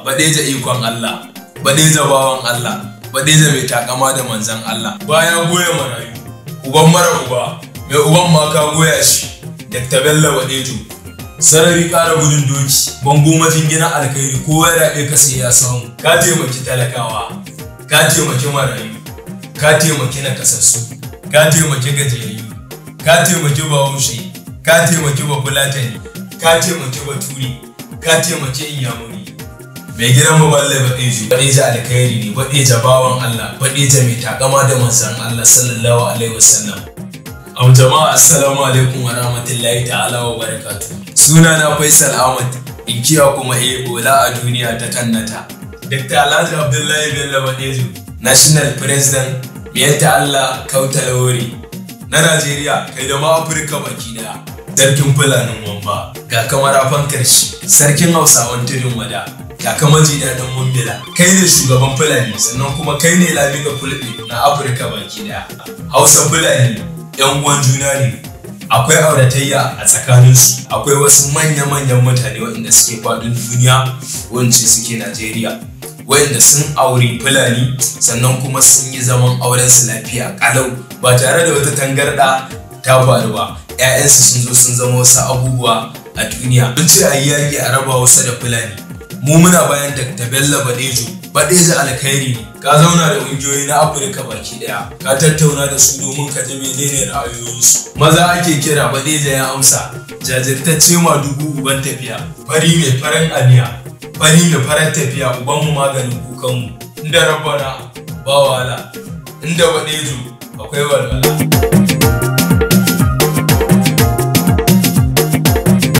baɗeja ikon Allah baɗeja bawan Allah baɗeja mai takama da manzan Allah baya goya marayu uban mara uba mai uban ma ka goya shi Dr. Bello Baɗejo sarari ƙara gudun doki bango majingina alkhairi kowa ya raɓe ka sai ya samu ka taimaki talakawa ka taimaki marayu ka taimaki nakasassu ka taimaki gajiyayyu ka taimaki bahaushe ka taimaki bafulatani ka taimaki baturi ka taimaki inyamuri mai gidan maballe baɗejo baɗeja alkhairi ne baɗeja bawan allah baɗeja mai takama da manzan allah sallallahu alaihi wasallam am jama'a assalamu alaikum wa rahmatullahi ta'ala wa barakatu suna na faisal ahmad inkiya kuma e bola a duniya ta kannata dr alhaji abdullahi bello baɗejo national president miyanta allah kauta lawori na najeriya kai da ma afirka baki daya sarkin fulanin wamba ga kamarafan karshe sarkin hausawan tudun wada ga kama daɗin mumbila kai ne shugaban fulani sannan kuma kai ne lami da fulbe na afirka baki daya hausa fulani yan uwan juna ne akwai auratayya a tsakaninsu akwai wasu manya-manyan mutane waɗanda suke faɗin duniya wance suke najeriya waɗanda sun aure fulani sannan kuma sun yi zaman aurensu lafiya kalau ba tare da wata tangarɗa ta faru ba 'ya'yansu sun zo sun zama wasu abubuwa a duniya sun ce a yi yaƙi a raba wasu da fulani mu muna bayan da bello badejo badejo alkhairi ne ka zauna da ƙungiyoyi na afirka baki daya ka tattauna da su domin ka ji menene ra'ayoyinsu maza ake kira badejo ya amsa jajirtacce ma dubu uban tafiya fari mai farin aniya fari mai farar tafiya ubanmu maganin kukanmu inda rabbana ba wahala inda badejo akwai walwala